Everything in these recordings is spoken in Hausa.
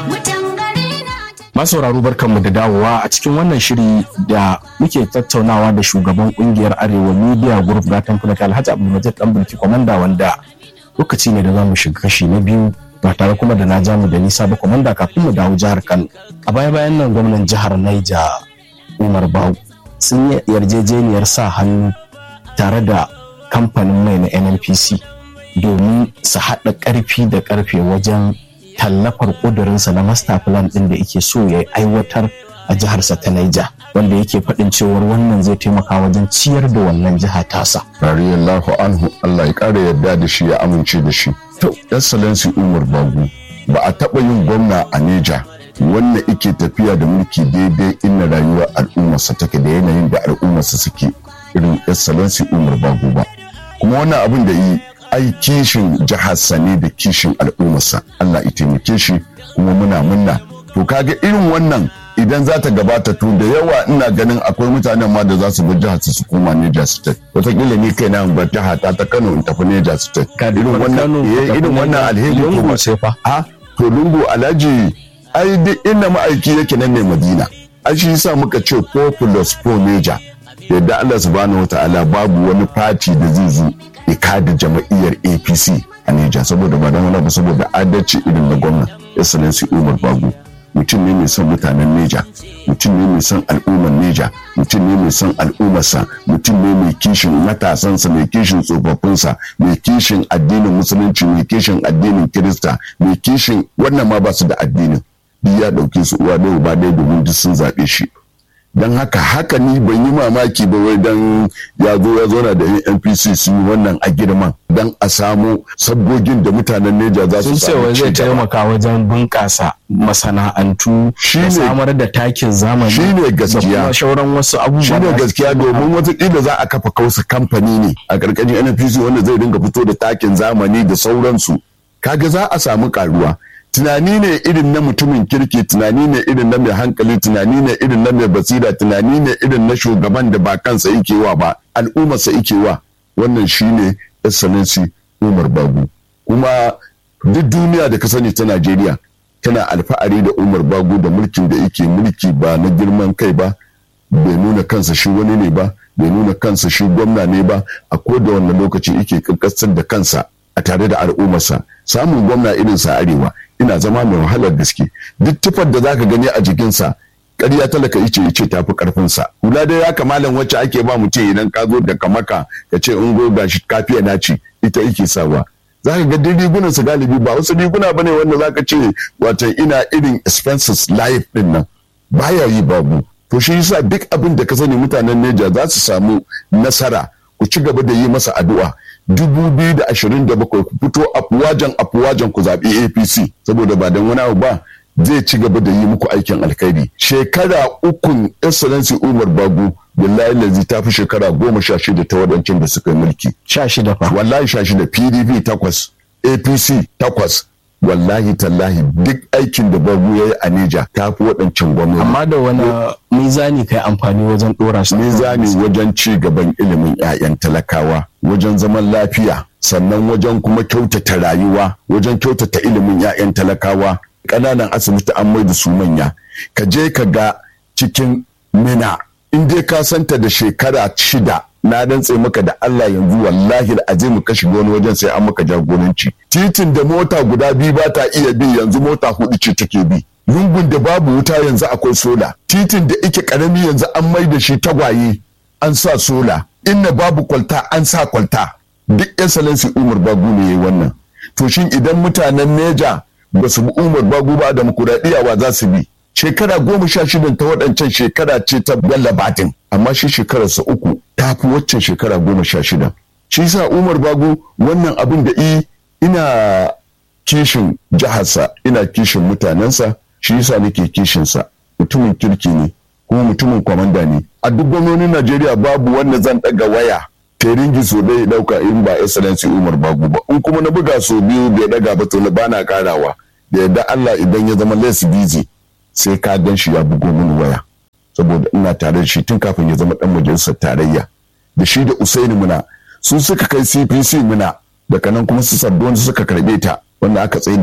masauraro barkanmu da dawowa a cikin wannan shiri da muke tattaunawa da shugaban kungiyar arewa media group gatan fulaka alhaji abdulmajid dan bulki kwamanda wanda lokaci ne da za mu shiga kashi na biyu ba tare kuma da na ja mu da nisa ba kwamanda kafin mu dawo jihar kano a baya bayan nan gwamnan jihar naija umar bawu sun yi yarjejeniyar sa hannu tare da kamfanin mai na nnpc domin su haɗa ƙarfi da ƙarfe wajen tallafar ƙudurinsa na master plan ɗin da yake so ya aiwatar a jiharsa ta Niger wanda yake faɗin cewar wannan zai taimaka wajen ciyar da wannan jiha tasa. Radiyallahu anhu Allah ya ƙara yarda da shi ya amince da shi. To, Excellency Umar Bagu ba a taɓa yin gwamna a Neja wanda ike tafiya da mulki daidai inna rayuwar al'ummarsa take da yanayin da al'ummarsa suke irin Excellency Umar Bagu ba. Kuma wannan abin da yi ai kishin jiharsa ne da kishin al'ummarsa Allah ya taimake shi kuma muna munna to kaga irin wannan idan za ta gabata to da yawa ina ganin akwai mutanen ma da za su bar jihar su koma Niger State wataƙila ni kai na bar jiha ta ta Kano in tafi Niger State irin wannan irin wannan alheri lungu ce fa ha to lungu alhaji ai duk inda ma'aiki yake nan ne Madina ai shi yasa muka ce 4 plus 4 Niger yadda Allah subhanahu wataala babu wani fati da zai zo ya kada jama'iyyar apc a Nijar saboda ba don wani ba saboda adalci irin na gwamna excellency umar bagu mutum ne mai son mutanen neja mutum ne mai son al'ummar neja mutum ne mai son al'ummarsa mutum ne mai kishin matasansa mai kishin tsofaffinsa mai kishin addinin musulunci mai kishin addinin kirista mai kishin wannan ma ba su da addinin duk ya ɗauke su uwa ɗaya ba ɗaya domin duk sun zaɓe shi don haka haka ni ban yi mamaki ba wai don ya zo ya zauna da npc su yi wannan a girman don a samu sabgogin da mutanen neja za su samu wai zai taimaka wajen bunƙasa masana'antu da samar da takin zamani shine gaskiya da shauran wasu abubuwa shine gaskiya domin wataƙila za a kafa kausa kamfani ne a ƙarƙashin npc wanda zai dinga fito da takin zamani da sauransu kaga za a samu karuwa tunani ne irin na mutumin kirki tunani ne irin na mai hankali tunani ne irin na mai basira tunani ne irin na shugaban da ba kansa yake wa ba al'ummarsa yake wa wannan shine excellency umar bagu kuma duk duniya da ka sani ta najeriya tana alfa'ari da umar bagu da mulkin da yake mulki ba na girman kai ba bai nuna kansa shi wani ne ba bai nuna kansa shi gwamna ne ba a da wannan lokaci yake kankasar da kansa a tare da al'ummarsa samun gwamna irin sa arewa ina zama mai wahalar gaske duk tufar da zaka gani a jikinsa ƙarya talaka ice ice tafi karfinsa hula dai ya kamalan wacce ake ba mutum idan ka zo da kamaka ka ce in go gashi kafiya na ci ita yake sawa zaka ga duk rigunan su galibi ba wasu riguna bane wanda zaka ce wato ina irin expenses life din nan baya yi babu to shi yasa duk abin da ka sani mutanen Neja za su samu nasara ku ci gaba da yi masa addu'a 2027 ku fito afuwajen afuwajen ku zaɓi apc saboda ba don wani abu ba zai ci gaba da yi muku aikin alkhairi shekara ukun excellency umar bagu billahi lazi ta fi shekara goma sha shida ta waɗancan da suka yi mulki sha shida fa wallahi sha shida pdp takwas apc takwas wallahi tallahi duk aikin da bagu ya yi a neja ta fi waɗancan gwamnati amma da wani mizani kai amfani wajen ɗora shi mizani wajen ci gaban ilimin 'ya'yan talakawa wajen zaman lafiya sannan wajen kuma kyautata rayuwa wajen kyautata ilimin 'ya'yan talakawa ƙananan asibiti an mai da su manya ka je ka ga cikin mina in dai ka santa da shekara shida na dantse maka da Allah yanzu wallahi azimu ka shiga wani wajen sai an maka jagoranci titin da mota guda biyu ba ta iya bi yanzu mota hudu ce take bi lungun da babu wuta yanzu akwai sola titin da ike karami yanzu an mai da shi tagwaye an sa sola inna babu kwalta an sa kwalta duk excellency umar bagu ne yayi wannan to shin idan mutanen neja ba su bi umar bagu ba da wa za su bi shekara goma sha shidan ta waɗancan shekara ce ta bello batin amma shi shekararsa uku ta fi waccan shekara goma sha shida shi sa umar bagu wannan abin da i ina kishin jiharsa ina kishin mutanensa shi yasa nake kishinsa mutumin kirki ne kuma mutumin kwamanda ne a duk gwamnonin najeriya babu wanda zan ɗaga waya teringi so ɗaya ɗauka in ba excellency umar bagu ba in kuma na buga so biyu bai ɗaga ba to na bana karawa da yadda allah idan ya zama less busy sai ka gan shi ya bugo mini waya saboda ina tare da shi tun kafin ya zama dan majalisar tarayya da shi da usaini muna su suka kai cpc muna daga nan kuma su sabbin suka karbe ta wanda aka tsaye da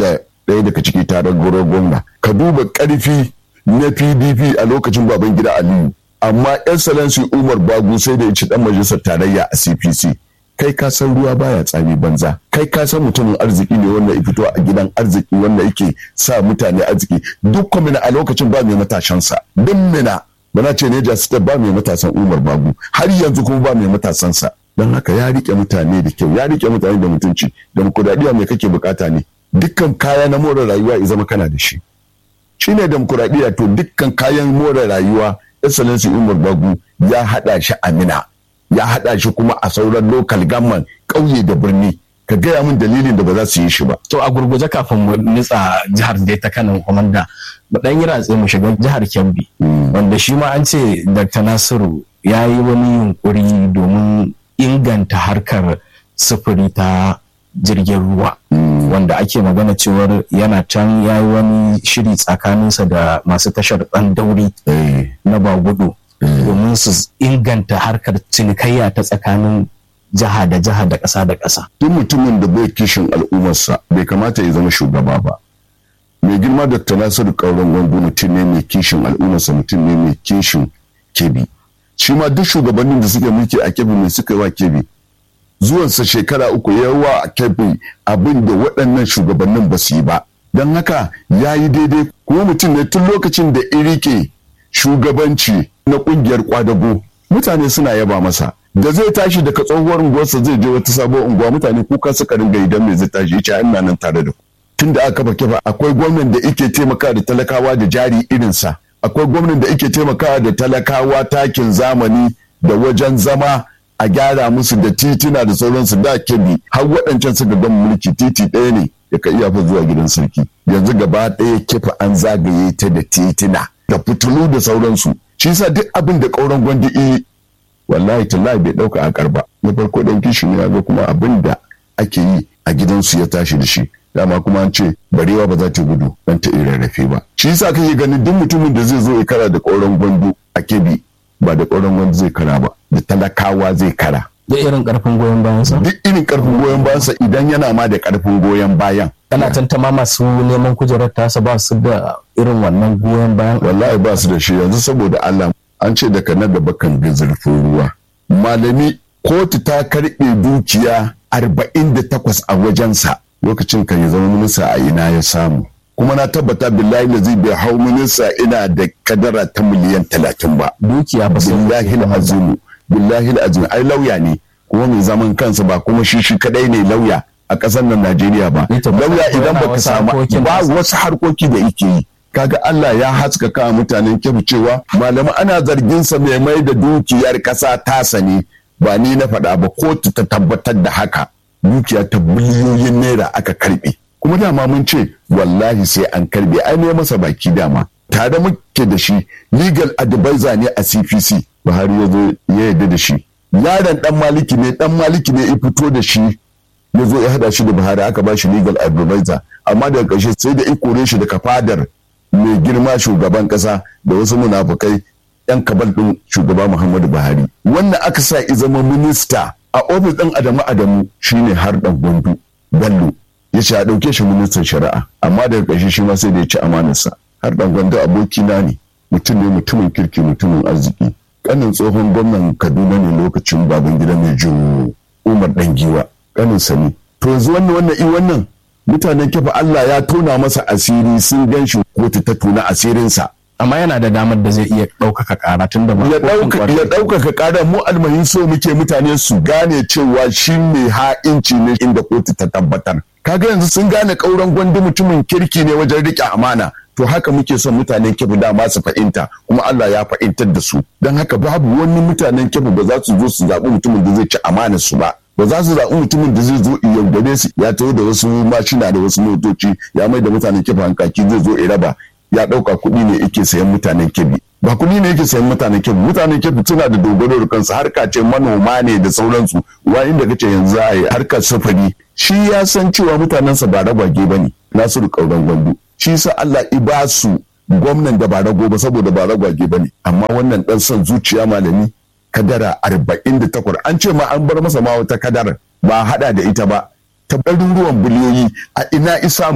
ɗaya daga ciki tarar goro gwamna ka duba ƙarfi na pdp a lokacin baban gida aliyu amma excellency umar bagu sai da ya ci dan majalisar tarayya a cpc kai ka san ruwa baya tsami banza kai ka san mutumin arziki ne wanda ya fito a gidan arziki wanda yake sa mutane arziki duk kwamina a lokacin ba mai matashansa duk mina bana ce ne jasita ba mai matasan umar bagu har yanzu kuma ba mai matasansa don haka ya rike mutane da kyau ya rike mutane da mutunci demokuraɗiyya mai kake bukata ne dukkan kaya na more rayuwa ya zama kana da shi shine demokuraɗiyya to dukkan kayan more rayuwa excellency umar bagu ya haɗa shi amina ya haɗa shi kuma a sauran local government ƙauye da birni ka gaya min dalilin da ba za su yi shi ba. To a gurguje kafin mu nitsa jihar da ta kanan kwamanda mu ɗan yi ratse mu shiga jihar Kebbi wanda shi ma an ce Dr. Nasiru ya yi wani yunkuri domin inganta harkar sufuri ta jirgin ruwa wanda ake magana cewar yana can ya yi wani shiri tsakaninsa da masu tashar ɗan dauri na bagudu domin su inganta harkar cinikayya ta tsakanin jiha da jiha da ƙasa da ƙasa. Duk mutumin da bai kishin al'ummarsa bai kamata ya zama shugaba ba. Mai girma Dr. Nasiru Kauran Gwandu mutum ne mai kishin al'ummarsa mutum ne mai kishin kebi. Shi ma duk shugabannin da suke mulki a kebi mai suka yi wa kebi. Zuwansa shekara uku ya wa a kebi abin da waɗannan shugabannin ba su yi ba. Don haka ya yi daidai kuma mutum ne tun lokacin da iri ke shugabanci na ƙungiyar kwadago mutane suna yaba masa. da zai tashi daga tsohuwar unguwarsa zai je wata sabuwar unguwa mutane kuka suka ringa idan mai zai tashi yace ina nan tare da ku tun da aka kafa kifa akwai gwamnan da yake taimakawa da talakawa da jari irinsa akwai gwamnan da yake taimakawa da talakawa takin zamani da wajen zama a gyara musu da tituna da sauransu da kebi har waɗancan suka gama mulki titi ɗaya ne ya ka iya fa zuwa gidan sarki yanzu gaba ɗaya kifa an zagaye ta da titina da fitilu da sauransu shi yasa duk abin da ƙauren gwandi wallahi tallahi bai dauka a karba na farko dan kishi ne ga kuma abin da ake yi a gidansu ya tashi da shi dama kuma an ce barewa ba za ta gudu dan ta rarrafe ba shi yasa kake ganin duk mutumin da zai zo ya kara da ƙauren gwando a kebi ba da ƙauren gwando zai kara ba da talakawa zai kara da irin karfin goyon bayan sa duk irin karfin goyon bayan sa idan yana ma da karfin goyon bayan kana tantama masu neman kujerar tasa ba su da irin wannan goyon bayan wallahi ba su da shi yanzu saboda Allah an ce daga na gaba kan ga zurfin ruwa malami kotu ta karɓe dukiya arba'in da takwas a wajensa lokacin kan ya zama minista a ina ya samu kuma na tabbata billahi da zai bai hau minista ina da kadara ta miliyan talatin ba dukiya ba billahi azimu billahi azimu ai lauya ne kuma mai zaman kansa ba kuma shi shi kadai ne lauya a ƙasar nan Najeriya ba lauya idan baka samu ba wasu harkoki da yake yi kaga Allah ya haskaka mutanen kyabu cewa malama ana zargin sa mai mai da dukiyar kasa tasa ne ba ni na faɗa ba kotu ta tabbatar da haka dukiya ta biliyoyin naira aka karbe kuma dama mun ce wallahi sai an karbe ai ne masa baki dama tare muke da shi legal advisor ne a CPC Buhari ya zo ya yarda da shi yaron dan maliki ne dan maliki ne ya fito da shi ya zo ya hada shi da Buhari aka ba shi legal advisor amma daga ƙarshe sai da ikore shi daga fadar mai girma shugaban kasa da wasu munafukai yan kabal din shugaba Muhammadu Buhari wannan aka sa i zama minista a ofis din Adamu Adamu shine har dan Gwandu Bello ya ce a dauke shi ministan shari'a amma daga ƙarshe shi ma sai da ya ci amanarsa har dan Gwandu abokina ne mutum ne mutumin kirki mutumin arziki kanin tsohon gwamnan Kaduna ne lokacin baban gida mai jin Umar Dangiwa kanin sani to yanzu wannan wannan i wannan mutanen kifa Allah ya tona masa asiri sun gan shi kotu ta tona asirinsa. Amma yana da damar da zai iya ɗaukaka ƙara tun da ya ɗaukaka ƙara mu almahin so muke mutane su gane cewa shi mai ha'inci ne inda kotu ta tabbatar. Kaga yanzu sun gane ƙauren gwandu mutumin kirki ne wajen riƙe amana. To haka muke son mutanen kifu dama su fahimta kuma Allah ya fahimtar da su. Don haka babu wani mutanen kifu ba za su zo su zaɓi mutumin da zai ci amanar su ba. ba za su zaɓi mutumin da zai zo yaudare su ya taho da wasu mashina da wasu motoci ya mai da mutanen kebi hankaki zai zo raba ya ɗauka kuɗi ne yake sayan mutanen kebi ba kuɗi ne yake sayan mutanen kebi mutanen kebi suna da dogaro da kansu harka ce manoma ne da sauransu wa inda kace yanzu a yi harkar sufuri shi ya san cewa mutanensa ba ragwage ba ne nasiru ƙauran gwandu shi sa Allah i ba su gwamnan da ba rago ba saboda ba ragwage ba ne amma wannan ɗan son zuciya malami kadara arba'in da takwas an ce ma an bar masa ma wata kadara ba hada da ita ba ta ruwan biliyoyi a ina isamu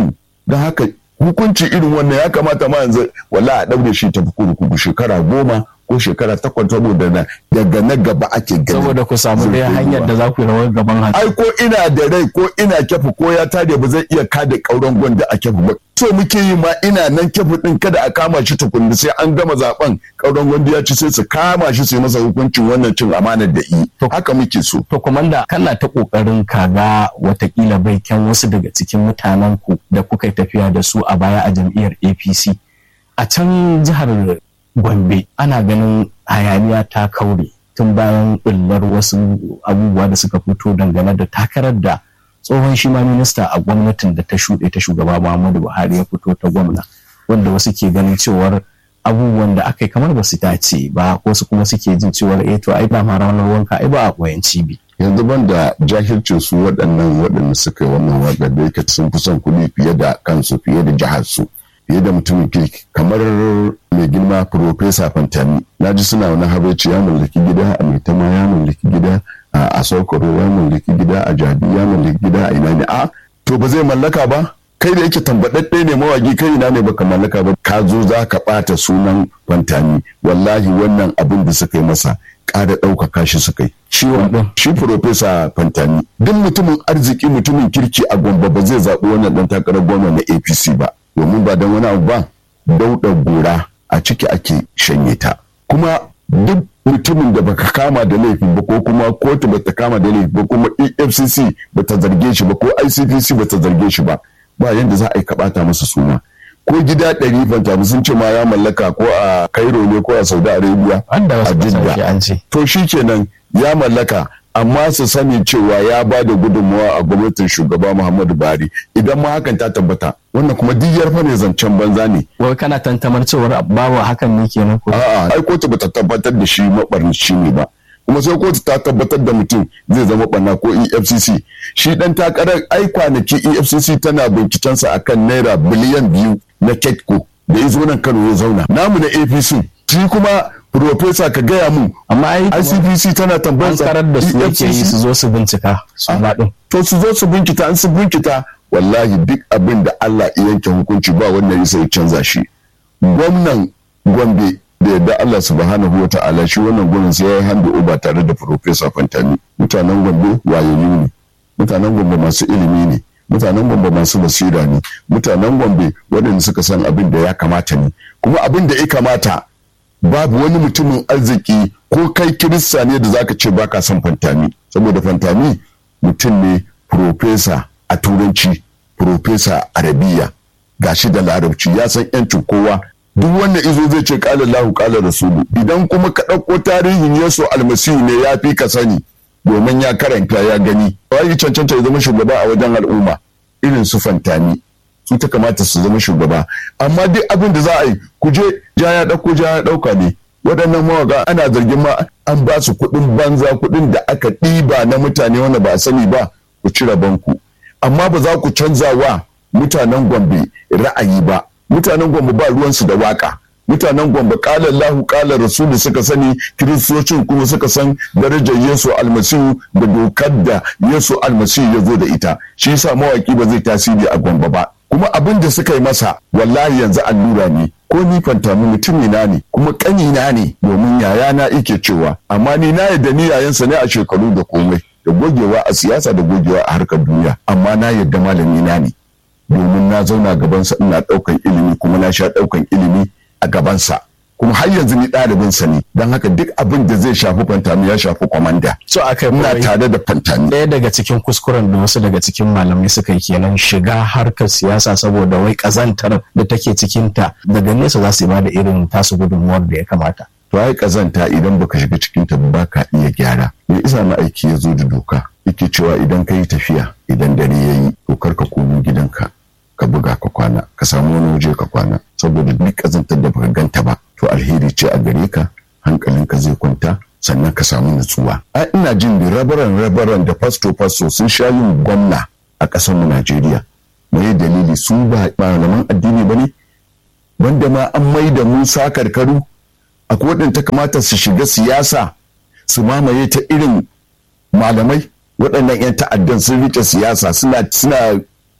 don haka hukunci irin wannan ya kamata ma yanzu wala a ɗaure shi tafi kurkuku shekara goma ko shekara takwas saboda na daga na gaba ake gani saboda ku samu dai hanyar da za ku yi rawar gaban haka ai ko ina da rai ko ina kyafu ko ya tare ba zai iya kada kauran gwanda a kyafu ba so muke yi ma ina nan kyafu din kada a kama shi tukunna sai an gama zaben kauran gwanda ya ci sai su kama shi su yi masa hukuncin wannan cin amanar da yi haka muke so to komanda kana ta kokarin kaga watakila bai kyan wasu daga cikin mutanen ku da kuka yi tafiya da su a baya a jam'iyyar APC a can jihar Gombe ana ganin hayaniya ta kaure tun bayan ɓullar wasu abubuwa da suka fito dangane da takarar da tsohon shi ma minista a gwamnatin da ta shuɗe ta shugaba Muhammadu Buhari ya fito ta gwamna wanda wasu ke ganin cewar abubuwan da aka yi kamar ba su dace ba ko su kuma suke jin cewar eh to ai ba ma ranar wanka ai ba a koyan cibi. yanzu ban da jahilcin su waɗannan waɗanda suka yi wannan waƙar da yake sun fi son kuɗi fiye da kansu fiye da jihar su fiye da mutumin kirki kamar mai girma Profesa Fantami na ji suna wani habaici ya mallaki gida a Maitama ya mallaki gida a Sokoro ya mallaki gida a Jabi ya mallaki gida a ina ne a to ba zai mallaka ba kai da yake tambaɗaɗɗe ne mawaki kai ina ne baka mallaka ba ka zo za ka ɓata sunan Fantami wallahi wannan abin da suka yi masa ƙara ɗaukaka shi suka yi. Shi ɗin. Shi Profesa Fantami. Duk mutumin arziki mutumin kirki a Gombe ba zai zaɓi wannan ɗan takarar gwamna na APC ba. Domin ba don wani abu ba dauɗa gora a ciki ake shanye ta. Kuma duk mutumin da baka kama da laifi ba ko kuma kotu bata kama da laifi ba kuma EFCC bata zarge shi ba ko ICPC bata zarge shi ba ba yanda za a yi kaɓata masa suna. ko gida ɗari fanta sun ce ma ya mallaka ko a Cairo ne ko a Saudi Arabia a Jidda to shi kenan ya mallaka amma su sani cewa ya ba da gudunmawa a gwamnatin shugaba Muhammadu Buhari idan ma hakan ta tabbata wannan kuma diyar fa ne zancen banza ne wai kana tantamar cewar babu hakan ne kenan ko a'a ai kotu bata tabbatar da shi mabarnici ne ba kuma sai kotu ta tabbatar da mutum zai zama ɓanna ko efcc shi dan takarar ai kwanaki efcc tana bincikensa akan naira biliyan biyu na ketco da ya zo nan kano ya zauna namu na apc shi kuma profesa ka gaya mun amma ai icpc tana tambayar sa da su yake yi su zo su bincika su din to su zo su bincika an su bincika wallahi duk abin da Allah ya yanke hukunci ba wannan ya sai canza shi gwamnan gombe da yadda Allah subhanahu wa ta'ala shi wannan gwamnan sai ya yi handa uba tare da profesa fantani mutanen gombe wayoyi ne mutanen gombe masu ilimi ne mutanen gombe masu basira ne mutanen gombe waɗanda suka san abin da ya kamata ne kuma abin da ya kamata babu wani mutumin arziki ko kai kirista ne da zaka ce baka son fantami saboda fantami mutum ne profesa a turanci profesa arabiya gashi da larabci ya san yancin kowa duk wanda izo zai ce kala lahu kala rasulu idan kuma ka ɗauko tarihin yesu almasihu ne ya fi ka sani domin ya karanta ya gani wani cancanta ya zama shugaba a wajen al'umma irin su fantami su ta kamata su zama shugaba amma duk abin da za a yi ku je ja ya ɗauko ja ya ɗauka ne waɗannan mawaka ana zargin ma an ba su kuɗin banza kuɗin da aka ɗiba na mutane wanda ba a sani ba ku cire banku amma ba za ku canza wa mutanen gombe ra'ayi ba mutanen gombe ba ruwansu da waka mutanen gombe kala Allahu kala Rasulu suka sani kiristocin kuma suka san darajar Yesu almasihu da dokar da Yesu almasihu ya zo da ita shi yasa mawaki ba zai tasiri a gombe ba kuma abin da suka yi masa wallahi yanzu allura ne ko ni fantami mutumina ne kuma kanina ne domin yayana ike cewa amma ni na yadda ni yayansa ne a shekaru da komai da gogewa a siyasa da gogewa a harkar duniya amma na yadda malami na ne domin na zauna gabansa ina ɗaukan ilimi kuma na sha ɗaukan ilimi a gabansa kuma har yanzu ni ɗalibinsa ne don haka duk abin da zai shafi fantami ya shafi kwamanda so aka ina tare da fantami ɗaya daga cikin kuskuren da wasu daga cikin malamai suka yi kenan shiga harkar siyasa saboda wai ƙazantar da take cikinta daga nesa za su ba da irin tasu gudunmuwar da ya kamata to ai kazanta idan baka shiga cikin ta ba ka iya gyara me isa na aiki ya zo da doka yake cewa idan ka yi tafiya idan dare ya yi to kar ka komo gidanka ka buga ka kwana ka samu wani waje ka kwana saboda duk kazantar da baka ganta ba to alheri ce a gare ka hankalinka zai kwanta sannan ka samu nutsuwa a ina jin da rabaran rabaran da fasto fasto sun sha yin gwamna a ƙasar mu Najeriya me dalili su ba malaman addini bane wanda ma an mai da Musa karkaru akwai waɗanda kamata su shiga siyasa su mamaye ta irin malamai waɗannan 'yan ta'addan sun rike siyasa suna suna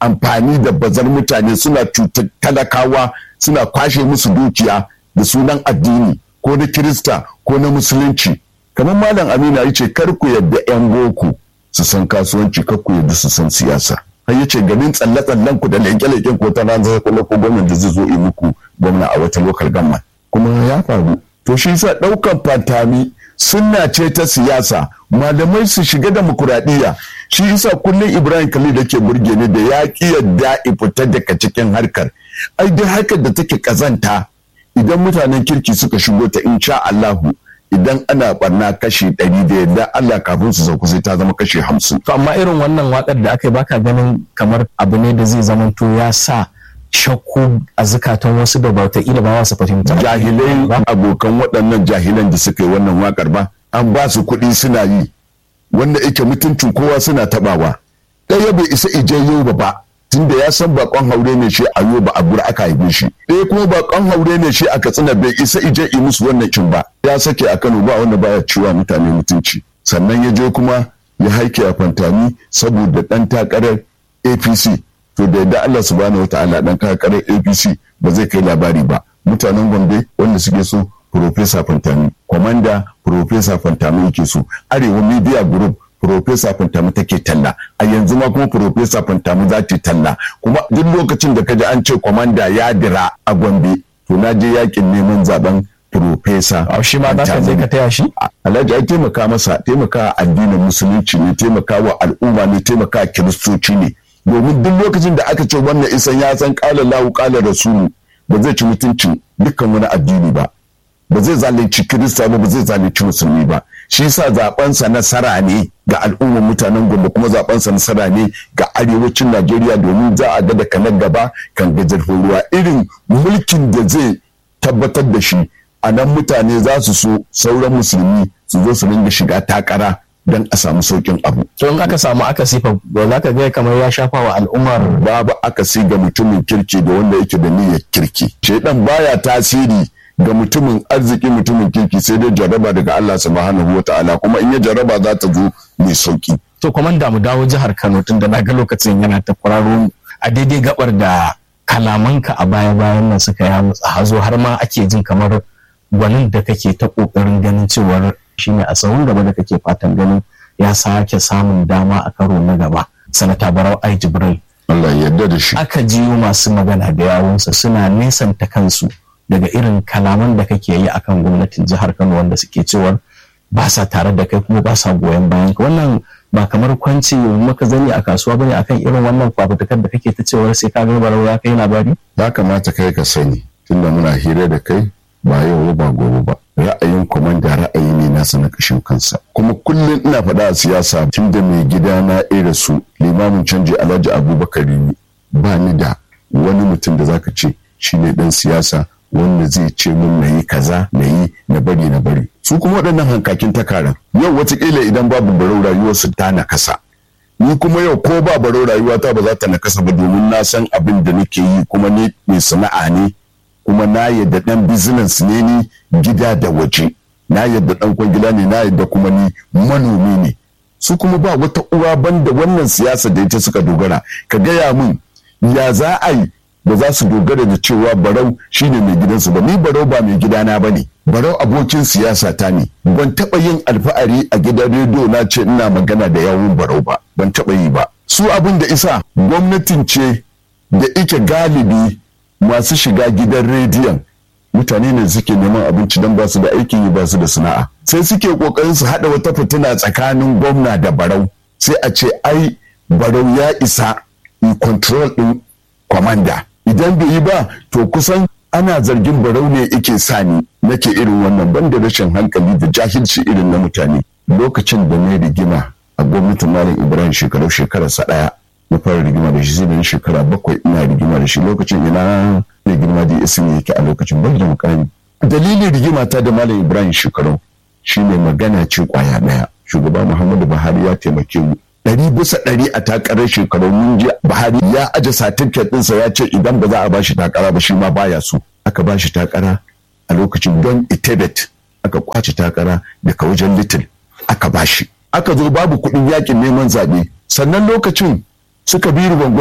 amfani da bazar mutane suna cutar talakawa suna kwashe musu dukiya da sunan addini ko na kirista ko na musulunci kamar malam amina ya ce kar ku yadda 'yan boko su san kasuwanci kar ku yadda su san siyasa har ya ce ganin tsalle-tsallen ku da leke-leken ko ta ranar kula ko gwamnan da zai zo yi muku gwamna a wata lokal gamma kuma ya faru to shi sa ɗaukan fantami sunna ce ta siyasa malamai su shiga demokuraɗiyya shi isa kullum ibrahim khalil da ke burge ni da ya ƙi yadda fita daga cikin harkar ai duk harkar da take kazanta idan mutanen kirki suka shigo ta insha Allahu idan ana barna kashi ɗari da yadda Allah kafin su sauku sai ta zama kashi hamsin. To amma irin wannan waƙar da aka yi baka ganin kamar abu ne da zai zamanto ya sa shakku a zukatan wasu da bauta ila ba su fahimta. Jahilai abokan waɗannan jahilan da suka yi wannan waƙar ba an ba su kuɗi suna yi wanda yake mutuncin kowa suna taɓawa. Ɗaya bai isa ije yau ba ba tunda ya san bakon haure ne shi a yau ba a gura aka haife shi ɗaya kuma bakon haure ne shi a katsina bai isa ije yi musu wannan cin ba ya sake a kano ba wanda baya ciwa mutane mutunci sannan ya je kuma ya haike a fantani saboda ɗan takarar apc to da yadda allah subhanahu wa ta'ala ɗan takarar apc ba zai kai labari ba mutanen gombe wanda suke so Profesa Fantami, Kwamanda Profesa Fantami yake so, Arewa Media Group Profesa Fantami take talla a yanzu ma kuma Profesa Fantami za ta talla kuma duk lokacin da kaji an ce kwamanda ya dira a Gombe to na je yakin neman zaben Profesa A shi ma za ka je ka taya shi? Alhaji ai taimaka masa taimaka addinin musulunci ne taimaka wa al'umma ne taimaka kiristoci ne domin duk lokacin da aka ce wannan isan ya san kala lahu kala rasulu ba zai ci mutuncin dukkan wani addini ba ba zai zalunci kirista ba ba zai zalunci musulmi ba shi yasa zabensa nasara ne ga al'ummar mutanen gombe kuma zabensa nasara ne ga arewacin najeriya domin za a ga daga nan gaba kan gajar ruwa irin mulkin da zai tabbatar da shi a nan mutane za su so sauran musulmi su zo su ringa shiga takara don a samu saukin abu To in aka samu akasi fa ba za ka ga kamar ya shafa wa al'ummar babu akasi ga mutumin kirki da wanda yake da niyyar kirki shaidan baya tasiri ga mutumin arziki mutumin kirki sai dai jaraba daga Allah subhanahu wataala kuma in ya jaraba za ta zo mai sauki to kwamanda mu dawo jihar Kano tun da na ga lokacin yana ta kwararo a daidai gabar da kalamanka a baya bayan nan suka ya mutsa hazo har ma ake jin kamar gwanin da kake ta kokarin ganin cewar shine a tsawon gaba da kake fatan ganin ya sake samun dama a karo na gaba sanata barau ai jibril Allah ya yarda da shi aka jiyo masu magana da yawunsa suna nesanta kansu daga irin kalaman da kake yi akan gwamnatin jihar Kano wanda suke cewar ba sa tare da kai kuma ba sa goyon bayan ka wannan ba kamar kwanci maka zani a kasuwa bane akan irin wannan fafutukar da kake ta cewar sai ka ga barau ya kai labari ya kamata kai ka sani tunda muna hira da kai ba yau ba gobe ba ra'ayin kwamanda ra'ayi ne nasa na kashin kansa kuma kullum ina faɗa a siyasa tun da mai gida na ira su limamin canji alhaji abubakar ba ni da wani mutum da zaka ce shi ne dan siyasa wanda zai ce mun na yi kaza na yi na bari na bari su kuma waɗannan hankakin takaran yau watakila idan babu barau rayuwarsu ta nakasa ni kuma yau ko ba barau rayuwata ba za ta nakasa ba domin na san abin da nake yi kuma ni mai sana'a ne kuma na yadda dan business ne ni gida da waje na yadda dan kwangila ne na yadda kuma ni manomi ne su kuma ba wata uwa banda wannan siyasa da ita suka dogara ka gaya min ya za a yi ba za su dogara da cewa barau shine mai gidansu ba ni barau ba mai gidana ba ne barau abokin siyasa ta ne ban taɓa yin alfahari a gidan rediyo na ce ina magana da yawun barau ba ban taɓa yi ba su abin da isa gwamnatin ce da ike galibi masu shiga gidan rediyon mutane ne suke neman abinci don ba su da aikin yi ba su da sana'a sai suke kokarin su haɗa wata fitina tsakanin gwamna da barau sai a ce ai barau ya isa yi control ɗin kwamanda idan bai yi ba to kusan ana zargin barau ne ike sani nake irin wannan banda rashin hankali da jahilci irin na mutane lokacin da na rigima a gwamnatin malam ibrahim shekaru shekararsa ɗaya na fara rigima da shi sai da shekara bakwai ina rigima da shi lokacin ina mai girma da isi ne yake a lokacin bai da mukami dalilin rigima ta da malam ibrahim shekaru shine magana ce kwaya daya shugaba muhammadu buhari ya taimake mu ɗari bisa ɗari a takarar shekaru mun ji buhari ya aje satifiket ɗinsa ya ce idan ba za a bashi takara ba shi ma baya so aka bashi takara a lokacin don itebet aka kwace takara daga wajen little aka bashi aka zo babu kuɗin yakin neman zaɓe sannan lokacin suka biri gwangwazo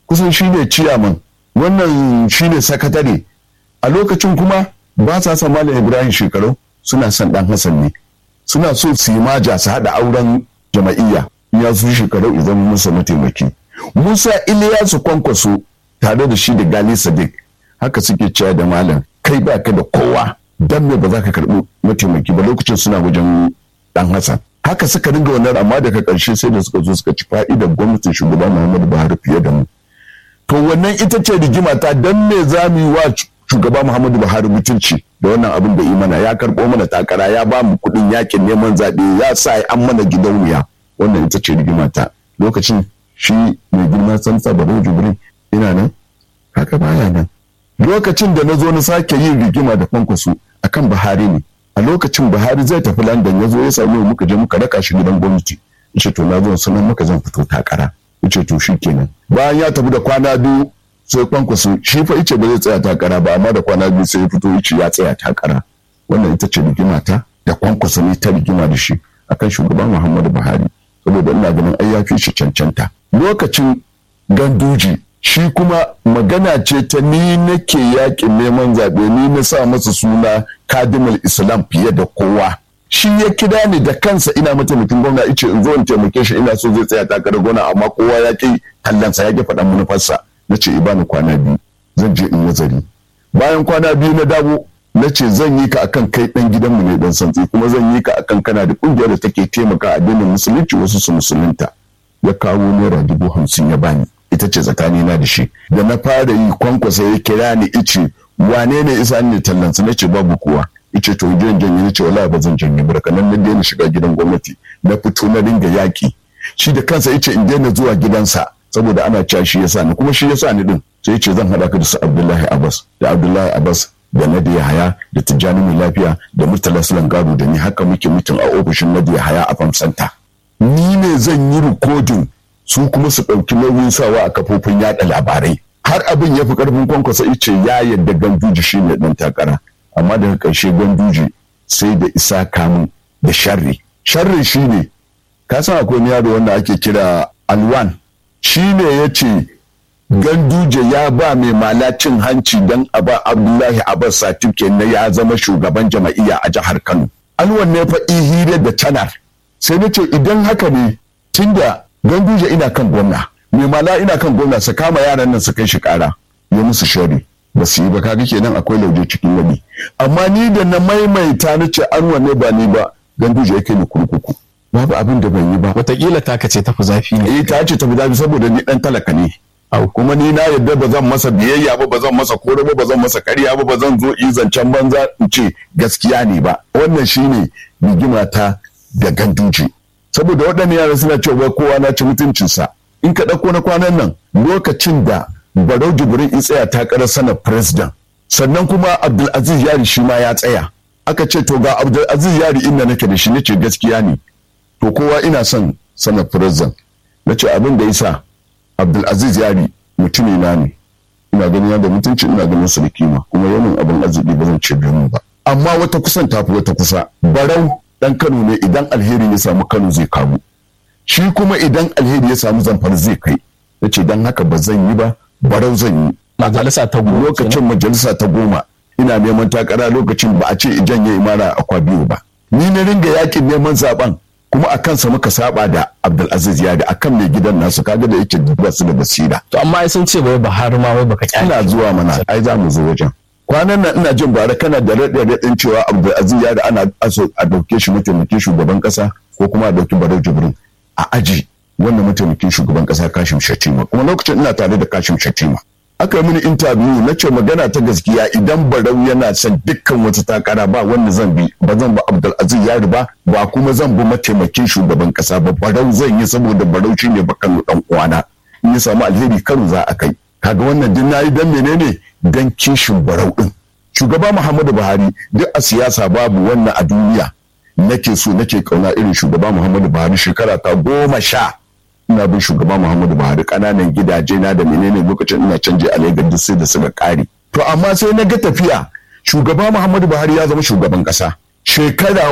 kusan shi ne ciyaman wannan shi ne sakatare a lokacin kuma ba sa son malam ibrahim shekaru suna son dan hassan ne suna so su yi maja su haɗa auren jama'iyya ya su shekaru idan musa mataimaki musa iliyasu kwankwaso tare da shi da gali sadiq haka suke cewa da malam kai ba ka da kowa dan me ba za ka karɓi mataimaki ba lokacin suna wajen dan hassan haka suka dinga wannan amma daga ƙarshe sai da suka zo suka ci fa'idar gwamnatin shugaba muhammadu buhari fiye da mu to wannan ita ce rigima ta dan me za mu yi wa shugaba muhammadu buhari mutunci da wannan abin da imana ya karɓo mana takara ya ba mu kuɗin yakin neman zaɓe ya sa an mana gidauniya wannan ita ce rigima ta lokacin shi mai girma sansa baro jibrin ina nan haka baya nan lokacin da na zo na sake yin rigima da kwankwaso akan buhari ne a lokacin buhari zai tafi london ya zo ya sami muka je muka raka shi gidan gwamnati yace to na zo sanan muka zan fito takara yace to kenan. bayan ya tafi da kwana biyu sai kwankwaso shi fa ice ba zai tsaya takara ba amma da kwana biyu sai ya fito ice ya tsaya takara wannan ita ce rigima ta da kwankwaso ne ta rigima da shi akan shugaban muhammadu buhari saboda ina ganin ai ya fi shi cancanta lokacin ganduji shi kuma magana ce ta ni nake yakin neman zaɓe ni na sa masa suna kadimul islam fiye da kowa shi ya kira ni da kansa ina mataimakin gwamna ice in zo in taimake shi ina so zai tsaya takarar gwamna amma kowa ya ki tallansa ya ki faɗan manufarsa na ce ibani kwana biyu zan je in nazari bayan kwana biyu na dawo na ce zan yi ka akan kai dan gidanmu ne dan santsi kuma zan yi ka akan kana da kungiyar da take taimaka addinin musulunci wasu su musulunta ya kawo naira dubu hamsin ya bani ita ce tsakanina da shi da na fara yi kwankwasa ya kira ni ice wane ne isa ne tallansa na ce babu kowa ice to jan janye na ce wala ba zan janye barka nan na daina shiga gidan gwamnati na fito na dinga yaki shi da kansa ice in daina zuwa gidansa saboda ana cewa shi yasa ni kuma shi yasa ni din sai ce zan hada ka da su Abdullahi Abbas da Abdullahi Abbas da Nadi Haya da Tijjani mai lafiya da Murtala Sulan Gado da ni haka muke mutum a ofishin Nadi Haya a Famsanta ni ne zan yi rikodin su kuma su ɗauki nauyin sawa a kafofin yaɗa labarai har abin ya fi ƙarfin kwankwasa ice ya yadda ganduji shi ne ɗan takara amma daga ƙarshe ganduji sai da isa kamun da sharri sharri shi ne ka san akwai yaro wanda ake kira alwan shi ne ya ce ganduje ya ba mai malacin hanci don a ba abdullahi abbas satifke na ya zama shugaban jama'iyya a jihar kano alwan ne fa ihire da tanar sai na ce idan haka ne tunda ganduje ina kan gwamna mai mala ina kan gwamna su kama yaran nan su kai shi kara ya musu shari ba su yi ba kaga kenan akwai lauje cikin wani amma ni da na maimaita na ce an wanne ba ni ba ganduje ya kai ni kurkuku babu abin da ban yi ba Wataƙila taka ce tafi zafi ne. eh ta ce tafi zafi saboda ni dan talaka ne Au. kuma ni na yadda ba zan masa biyayya ba ba zan masa kore ba ba zan masa ƙarya ba ba zan zo yi zancen banza in ce gaskiya ne ba wannan shine rigima ta da ganduje saboda waɗannan yaran suna cewa kowa na ci mutuncinsa in ka ɗauko na kwanan nan lokacin da barau jibrin in tsaya takarar sanar president sannan kuma abdulaziz yari shi ma ya tsaya aka ce to ga abdulaziz yari inda nake da shi nace gaskiya ne to kowa ina son sanar president nace abin da yasa abdulaziz yari mutumi na ne ina ganin yadda mutunci ina ganin su da kima kuma yawan abin arziki ba zan ce biyu ba amma wata kusan tafi wata kusa barau dan kano ne idan alheri ya samu kano zai kamu shi kuma idan alheri ya samu zamfara zai kai na ce don haka ba zan yi ba barau zan yi Majalisa ta goma lokacin majalisa ta goma ina neman takara lokacin ba a ce janye imara akwa biyu ba ni na ringa yakin neman zaben kuma a kansa muka saba da abdulaziz ya da akan mai gidan nasu kaga da yake ba su da basira To amma ai sun ce wai Buhari ma wai baka kyale. ina zuwa mana ai za mu zo wajen kwanan nan ina jin bara kana da raɗe raɗin cewa abdulaziz ya da ana aso a dauke shi mataimakin shugaban kasa ko kuma a dauki barau jibrin a aji wannan mataimakin shugaban kasa kashim shatima kuma lokacin ina tare da kashim shatima aka yi mini interview na ce magana ta gaskiya idan barau yana son dukkan wata takara ba wanda zan bi ba zan ba abdulaziz yari ba ba kuma zan bi mataimakin shugaban kasa ba barau zan yi saboda barau shine bakano dan uwana in ya samu alheri kano za a kai kaga wannan din nayi dan menene dan kishin barau din shugaba muhammadu buhari duk a siyasa babu wannan a duniya nake so nake kauna irin shugaba muhammadu buhari shekara ta goma sha ina bin shugaba muhammadu buhari kananan gidaje na da menene lokacin ina canje a lagos duk sai da suka kare to amma sai na ga tafiya shugaba muhammadu buhari ya zama shugaban kasa shekara